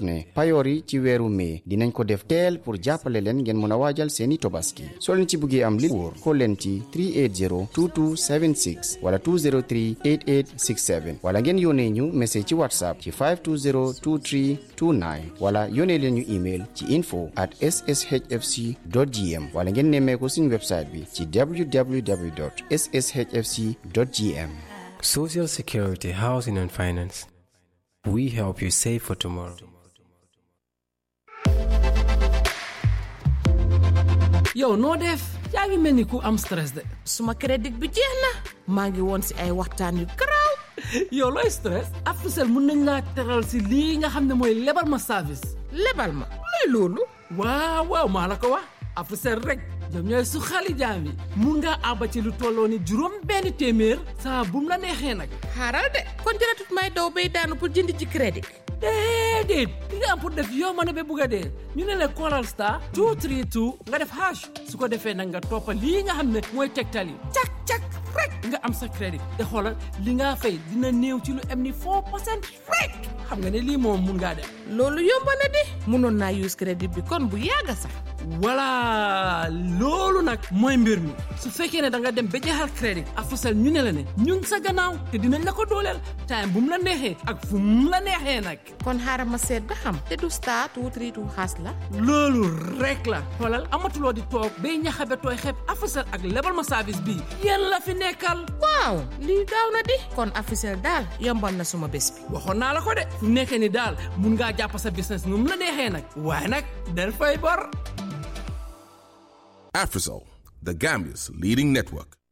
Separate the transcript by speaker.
Speaker 1: ne payoor yi ci weeru mai dinañ ko def teel pour jàppale leen ngeen mën a waajal seeni tobaski soo leen ci bëggee am li wóor xool leen ci 380 2276 wala 203 8867 wala ngeen yónnee ñu message ci whatsapp ci 520 23 29 wala yónnee leen ñu email ci info at sshfc gm wala ngeen nemmee ko suñu website bi ci www sshfc gm
Speaker 2: Social Security, Housing and Finance. We help you save for tomorrow.
Speaker 3: yow noo def yaa ngi mel ni ku am stress de
Speaker 4: suma crédit bi jeex na maa ngi woon si ay waxtaan yu garaaw
Speaker 3: yow looy stress Africell mun nañ laa teral si lii nga xam ne mooy lebal ma service
Speaker 4: lebal ma luy loolu
Speaker 3: waaw waaw maa la ko wax Africell rek ñoom ñooy su xali jaam yi mun ngaa àbba ci lu tolloo ni juróom benn téeméer saa bum la neexee nag
Speaker 4: xaaral de kon jëratut may daw bay daanu pour jënd ci crédit
Speaker 3: déedéet li nga am pour def yow ma ne ba bugg a dee ñu ne la Coral Star 232 nga def hash su ko defee nag nga toppa lii nga xam ne mooy tegtal yi cak cak rek nga am sa crédit te xoolal li nga fay dina néew ci lu am ni 4 percent rek xam nga ne lii moom mun ngaa def
Speaker 4: loolu yomb na di mënoon naa use crédit bi kon bu yàgg sax
Speaker 3: voilà loolu nag mooy mbir mi su fekkee ne da nga dem ba jeexal crédit Africell ñu ne la ne ñu ngi sa gannaaw te dinañ la ko dooleel time bu mu la neexee ak fu mu la neexee nag
Speaker 4: kon xaaral ma seet ba xam te du star two three two xaas la
Speaker 3: loolu rek la xoolal amatuloo di toog bay ñaxabe tooy xeeb Africell ak lebal ma service bii yéen la fi nekkal
Speaker 4: waaw lii gaaw na di kon Africell daal yombal na suma bés bi
Speaker 3: waxoon naa la ko de fu nekkee ni daal mun ngaa jàpp sa business nu mu la neexee nag waaye nag del fay bor
Speaker 5: Afrisol, the Gambia's leading network.